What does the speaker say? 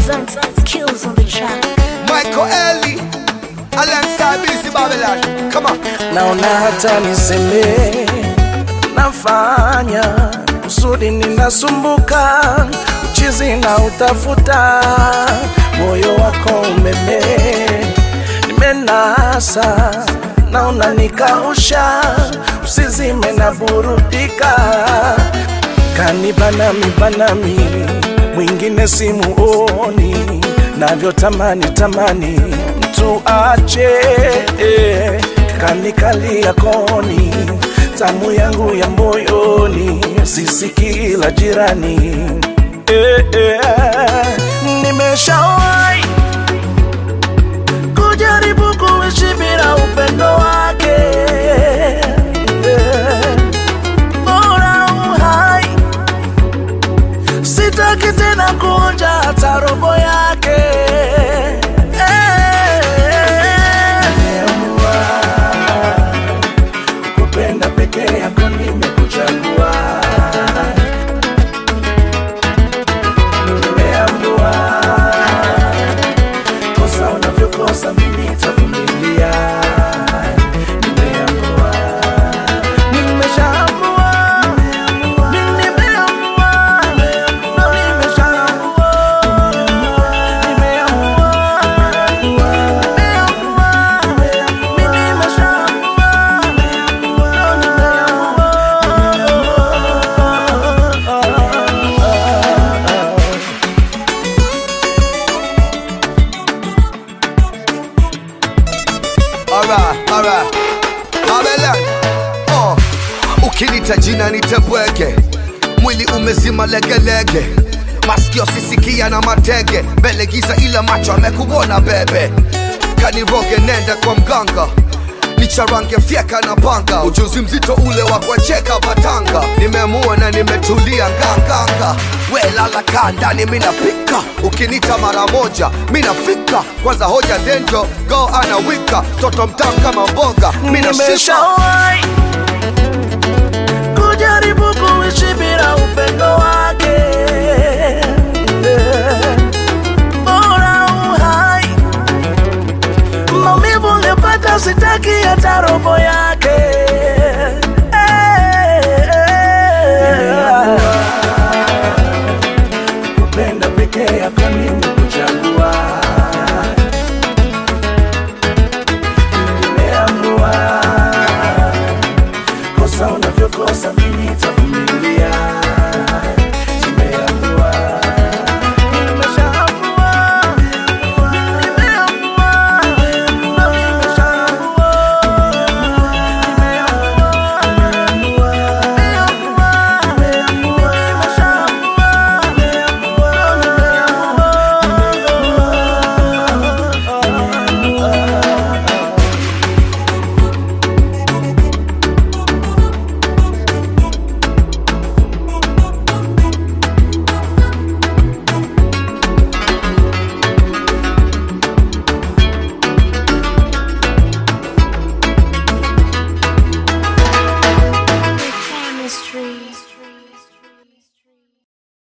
presents skills on the track. Michael Ellie alongside Busy Babylon. Come on. naona hata niseme nafanya kusudi ninasumbuka uchizi na utafuta moyo wako umeme nimenasa naona nikausha usizime na burudika kanibanami banami mwingine simuoni navyotamani tamani mtu ache eh, kanikalia koni tamu yangu ya moyoni sisiki la jirani eh, eh, nimeshawai kujaribu kuishi bila upendo wake eh, bora uhai sitaki tena kuonja hata robo yake Nimeamua kukupenda peke yako nimekuchagua nimeamua kosa unavyokosa mimi nitavumilia nimeamua nimeshaamua mimi nimeamua nimeshaamua nimeamua nimeamua mimi nimeshaamua Alright, alright. Babylon. Oh. Ukinita jina nitebweke, mwili umezima legelege, masikio sisikia na matege, mbele giza ila macho amekuona bebe, kaniroge nenda kwa mganga nicharange fyeka na panga, ujuzi mzito ule wa kuwacheka batanga, nimeamua na nimetulia nganganga, we lala kaa ndani minapika, ukinita mara moja minafika, kwanza hoja denjo go anawika, toto mtamu kama mboga minashika nimeshawahi kujaribu kuishi bila upendo wake